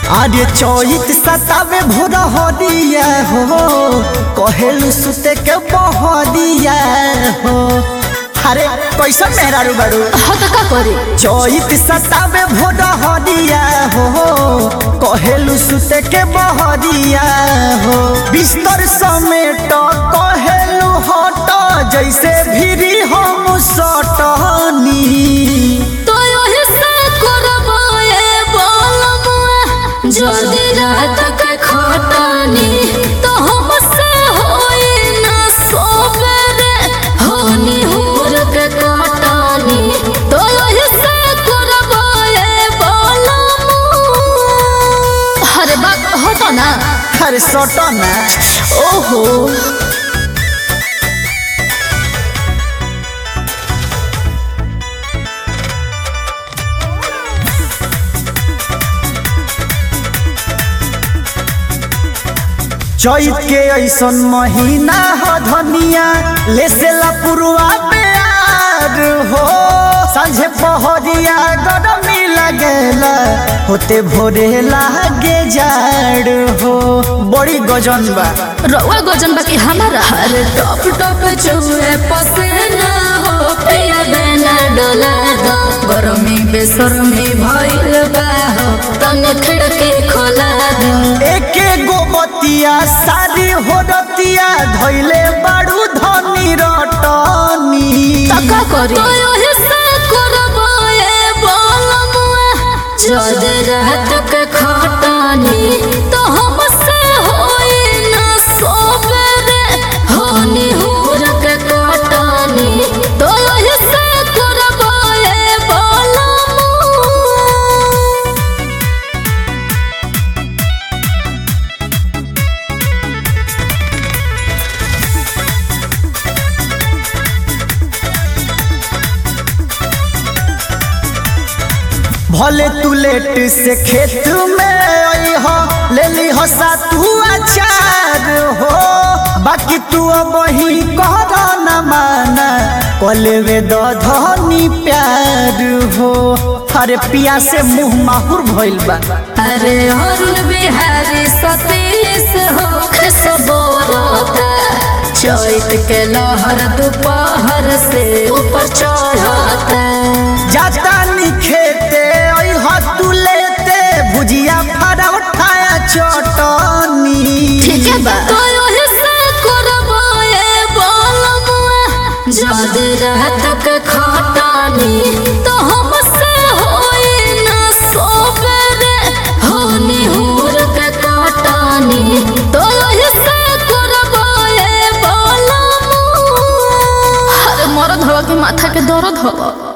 आरे चौत सतावे भोर हरिया हो कहेलू सुते के बहरिया हो अरे कैसन मेहरारू बारू हाँ तो का करे चौत सतावे भोर हरिया हो कहेलू सुते के बहरिया हो बिस्तर समेट कहेलू हट जैसे भिरी हम सटनी तो यही से करबाए बोलमुआ जल्दी रात के खटानी तो हमसे होई ना सोबरे होनी हुर के कटानी तो यही से करबाए बोलमुआ अरे बात हटो ना अरे सटो ना ओहो चैत के ऐसन महीना हो धनिया ले से पुरुआ प्यार हो सांझे पहरिया गरमी लगेला होते भोरे लागे जाड़ हो बड़ी गजन बा रउआ गजन बाकी हमारा हर टॉप टॉप चुए पसेना हो पिया बेना डोला दो गरमी बेसरमी भइल बा हो तने खिड़की खोला दो एके गो बतिया सारी हो रतिया धैले बाड़ू धनी रटनी तका करी ओहे से करबाए बोलमुआ जद रात के खटानी तो हमसे होई ना सोबरे होनी हुर के कटानी तो ओहे से करबाए बोलमुआ भले तू लेट से खेत में आई हो ले ली हो सातू अचार हो बाकी तू अब ही कर न माना कलेवे द धनी प्यार हो अरे पिया से मुंह माहुर भइल बा अरे अरुण बिहारी सतीश हो खसबोरता चैत के लहर दोपहर से ऊपर चढ़ता जाता नी खेते आई हो तू लेते भुजिया फरा उठाया चटनी ठीक है बा तो ओहे से करबाए बोलमुआ जद रात के खटानी तो हमसे होई ना सोबरे होनी हुर के कटानी तो ओहे से करबाए बोलमुआ अरे मरद हवा के माथा के दर्द हवा